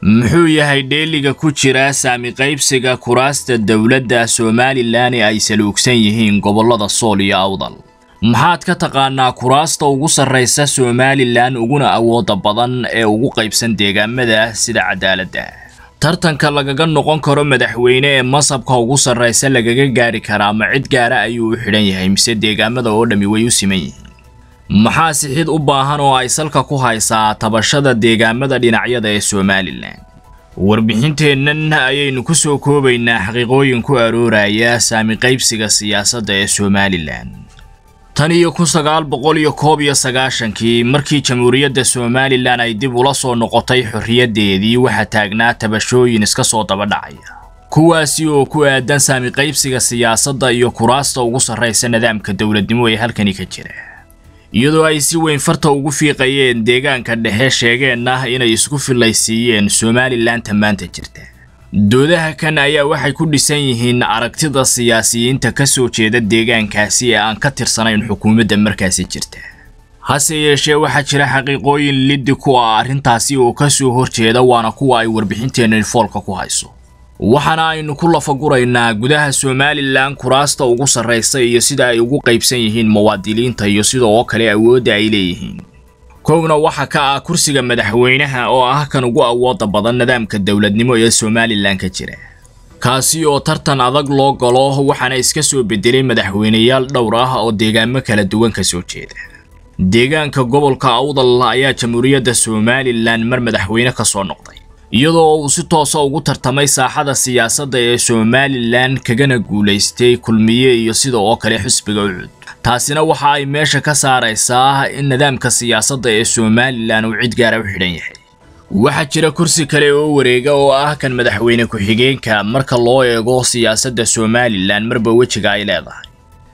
muxuu yahay dheeliga ku jira saami qaybsiga kuraasta dowladda somalilan ee ay saluugsan yihiin gobollada sool iyo awdal maxaad ka taqaanaa kuraasta ugu sarraysa somalilan uguna awooda badan ee ugu qaybsan deegaamada sida cadaaladda tartanka lagaga noqon karo madaxweyne ee masabka ugu sarraysa lagaga gaari karaa ma cid gaara ayuu u xidhan yahay mise deegaamada oo dhammi way u siman yihiin maxaa sixid u baahan oo ay salka ku haysaa tabashada deegaamada dhinacyada ee somalilan warbixinteennan ayaynu ku soo koobaynaa xaqiiqooyin ku arooraya saami qaybsiga siyaasadda ee somalilan tan iyo kun sagaal boqol iyo koob iyo sagaashankii markii jamhuuriyadda somalilan ay dib ula soo noqotay xorriyaddeedii waxaa taagnaa tabashooyin iska soo daba dhacaya kuwaasi oo ku aadan saami qaybsiga siyaasadda iyo kuraasta ugu sarraysa nidaamka dowladnimo ee halkani ka jira iyadoo ay si weyn farta ugu fiiqayeen deegaanka dhexe sheegeenna inay isku fillaysiiyeen somalilanka maanta jirta doodaha kan ayaa waxay ku dhisan yihiin aragtida siyaasiyiinta ka soo jeeda deegaankaasi ee aan ka tirsanayn xukuumadda markaasi jirta hase yeeshee waxaa jira xaqiiqooyin liddi ku ah arrintaasi oo ka soo horjeeda waana kuwa ay warbixinteennan foolka ku hayso waxaana aynu ku lafaguraynaa gudaha somalilan kuraasta ugu sarraysa iyo sida ay ugu qaybsan yihiin muwaadiniinta iyo sida oo kale awoodda ay leeyihiin kowna waxaa ka ah kursiga madaxweynaha oo ah kan ugu awooda badan nidaamka dowladnimo ee somalilan ka jira kaasi oo tartan adag loo galo waxaana iska soo bedelay madaxweyneyaal dhowr ah oo deegaamo kala duwan ka soo jeeda deegaanka gobolka awdal ayaa jamhuuriyadda somalilan mar madaxweyne ka soo noqday iyadoo uu si toosa ugu tartamay saaxada siyaasadda ee somalilan kagana guulaystay kulmiye iyo sida oo kale xisbiga ucud taasina waxa ay meesha ka saaraysaa in nidaamka siyaasadda ee somalilan uu cid gaara u xidhan yahay waxaa jira kursi kale oo wareega oo ah kan madaxweyne ku-xigeenka marka loo eego siyaasadda somalilan marba wejiga ay leedahay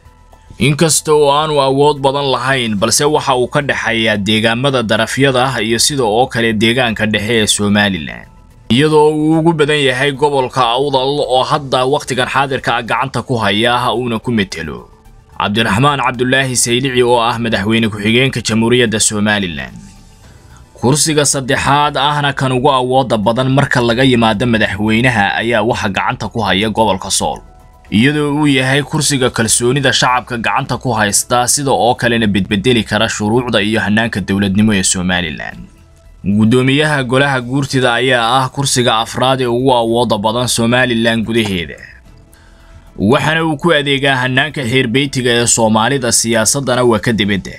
inkasta oo aanu awood badan lahayn balse waxa uu ka dhexeeyaa deegaamada darafyada iyo sida oo kale deegaanka dhexe ee somalilan iyadoo uu ugu badan yahay gobolka awdal oo hadda wakhtigan xaadirka ah gacanta ku haya uuna ku metelo cabdiraxmaan cabdulaahi saylici oo ah madaxweyne ku-xigeenka jamhuuriyadda somalilan kursiga saddexaad ahna kan ugu awooda badan marka laga yimaado madaxweynaha ayaa waxa gacanta ku haya gobolka sool iyadoo uu yahay kursiga kalsoonida shacabka gacanta ku haysta sida oo kalena bedbedeli kara shuruucda iyo hanaanka dowladnimo ee somalilan guddoomiyaha golaha guurtida ayaa ah kursiga afraad ee ugu awooda badan somalilan gudaheeda waxaana uu ku adeegaa hanaanka xeerbeytiga ee soomaalida siyaasaddana waa ka dibadda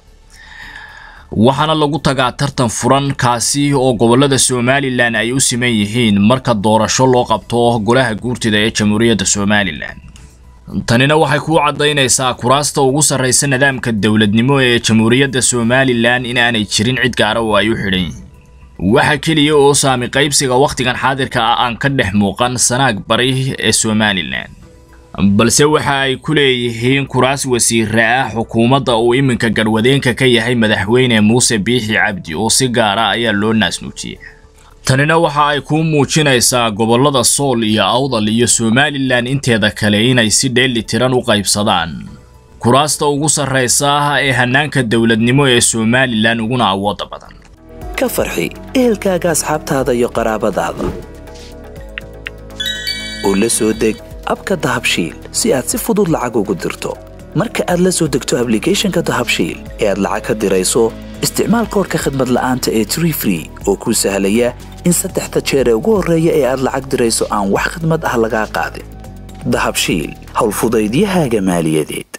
waxaana lagu tagaa tartan furan kaasi oo gobollada somalilan ay u siman yihiin marka doorasho loo qabto golaha guurtida ee jamhuuriyadda somalilan tanina waxay kuu caddaynaysaa kuraasta ugu sarraysa nidaamka dowladnimo ee jamhuuriyadda somalilan inaanay jirin cid gaara oo ay u xidhan yihiin waxa keliya oo saami qaybsiga wakhtigan xaadirka ah aan ka dhex muuqan sanaag bari ee somalilan balse waxa ay ku leeyihiin kuraas wasiire ah xukuumadda uu iminka garwadeenka ka yahay madaxweyne muuse biixi cabdi oo si gaara ayaa loo naasnuujiya tanina waxa ay kuu muujinaysaa gobollada sool iyo awdal iyo somalilan inteeda kale inay si dheeli tiran u qaybsadaan kuraasta ugu sarraysa ee hanaanka dowladnimo ee somalilan uguna awooda badan ka farxi ehelkaaga asxaabtaada iyo qaraabadaada oo la soo deg abka dahabshiil si aad si fudud lacag ugu dirto marka aad la soo degto ablicathonka dahabshiil ee aad lacag ka dirayso isticmaal koorka khadmad la'aanta ee tree free oo kuu sahlaya in saddexda jeer ee ugu horreeya ee aad lacag dirayso aan wax khadmad ah lagaa qaadin dahabshiil howlfudaydiyahaaga maaliyadeed